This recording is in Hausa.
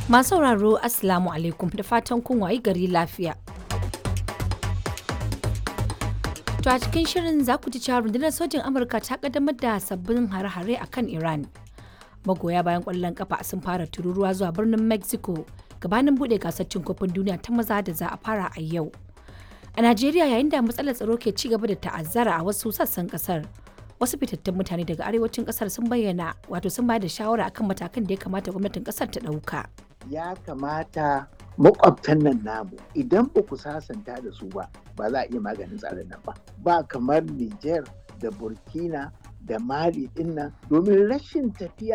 Masu sauraro Assalamu alaikum da fatan kun wayi gari lafiya. To a cikin shirin za ku ji cewa rundunar sojin Amurka ta kaddamar da sabbin hare-hare a kan Iran. Magoya bayan ƙwallon kafa sun fara tururuwa zuwa birnin Mexico gabanin buɗe gasar cin kofin duniya ta maza da za a fara a yau. A Najeriya yayin da matsalar tsaro ke ci gaba da ta'azzara a wasu sassan kasar. Wasu fitattun mutane daga arewacin kasar sun bayyana wato sun bayar da shawara akan matakan da ya kamata gwamnatin kasar ta ɗauka. ya kamata makwabtan nan namu idan ba ku sasanta da su ba ba za a iya maganin tsarin nan ba ba kamar Niger da Burkina da Mali din nan domin rashin tafiya